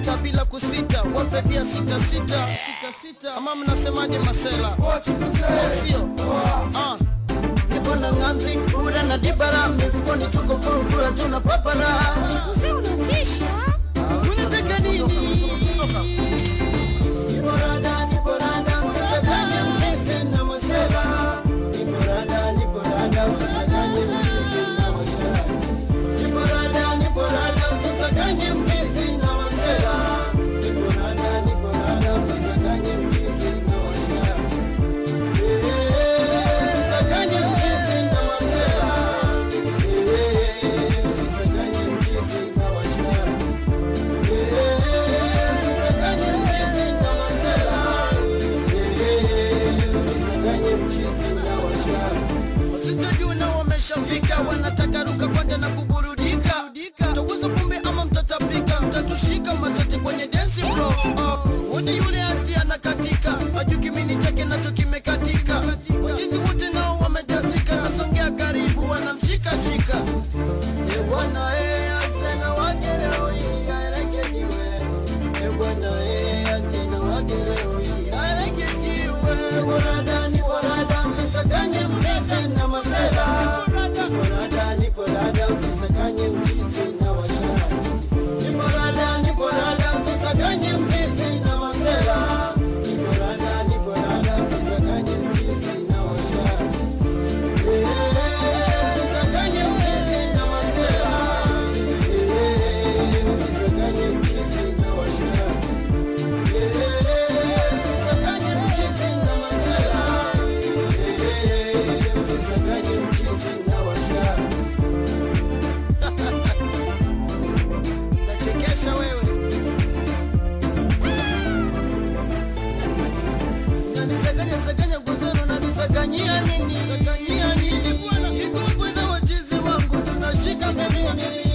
sita bila kusita wape bia sita sita ama mnasemaje masela Au sio Ah. nipo na nganzi kura na dibara mifukoni tuko furufura tuna papara Mzee unatisha. unataka nini Niborada, niborada, msisaganye mchizi na masela. Niborada, niborada, msisaganye mchizi na masela. Niborada, niborada, msisaganye mchizi na masela. Niborada, niborada, msisaganye mchizi na masela. Eh, msisaganye mchizi na masela. Eh, msisaganye mchizi na masela. Wasijajua na wameshafika, wanataka ruka kwanja na kuburudika. Mtaguza pombe ama mtatapika, mtatushika mashati kwenye dance floor. Oh, Wone yule ati anakatika, hajui kimini chake nacho kimekatika. Wachizi wote nao wamejazika, nasongea karibu, wanamshika shika. E bwana e, asena wageroi arekejiwe. E bwana e, asena wageroi arekejiwe. Borada ni borada, msisaganye mchizi na masela. Borada ni borada, msisaganye mchizi na washara. Ni borada ni borada, msisaganye mchizi na masela. Ni borada ni borada, msisaganye mchizi na washara. Msisaganye mchizi na masela. Msisaganye mchizi na washara. Msisaganye mchizi na masela. Msisaganye mchizi na washara. Nachekesha wewe. Unanisaganya saganya ngozano unanisaganyia nini? Saganyia nini bwana? Iko bwana wachizi wangu tunashika pembeni.